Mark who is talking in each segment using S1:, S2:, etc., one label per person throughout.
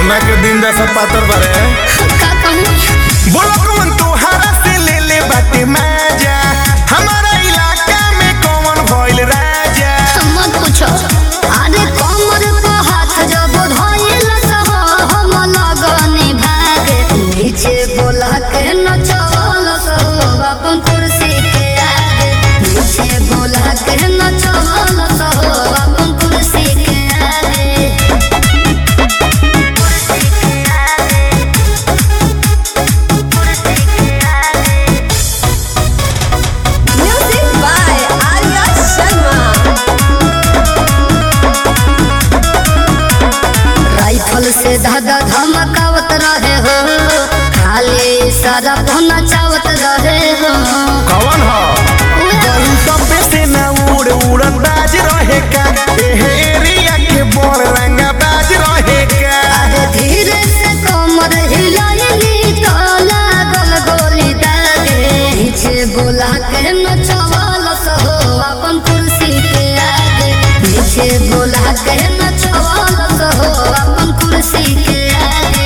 S1: सोना के दिन जैसा पातर बारे
S2: का कहूँ
S1: बोलो कौन तोहारा से ले ले बाटे माजा हमारा इलाका में कौन भइल राजा
S2: मत पूछो अरे कमर पे हाथ जब धइल सह हम लगनी भागे नीचे बोला के नचवल सह अपन कुर्सी के आगे नीचे बोला के नचवल सह अपन कुर्सी के आगे कुर्सी के आगे कुर्सी के आगे
S3: Music by Arya Sharma.
S2: Rifle से धागा धमकावत रहे हो खाली सारा पहुना चावत रहे हो
S1: कौन हो जरूर तबे से ना उड़ उड़न बाज रहे का एहे एरिया के बड़ रंगा बाज रहे का
S2: अरे धीरे से कमर हिलाइली तो लागल गोली दागे पीछे बोला के नचवाल सहो अपन कुर्सी के आगे पीछे बोला के नचवाल सहो अपन कुर्सी के आगे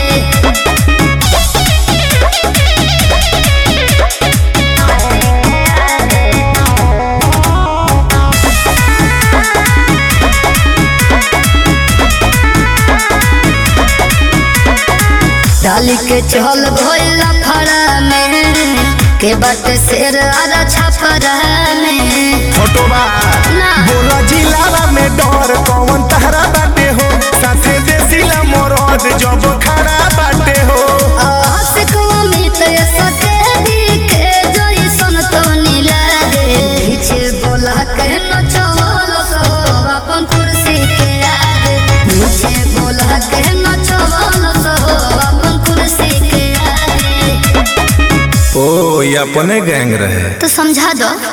S2: डाली के चल भोला फड़ा में के बात शेर आरा छपरा में
S1: फोटो बा
S2: ना।
S1: बोला जिलावा में डर कौन तहरा बाटे हो साथे देसिला मोरद जब खड़ा बाटे हो
S2: आशिक अमित सके दिखे जैसन तो नीलागे पीछे बोला के नचवल सो अपन कुर्सी के आगे पीछे बोला के नचवल सो अपन कुर्सी के आगे
S1: ओ ये अपने गैंग रहे
S2: तो समझा दो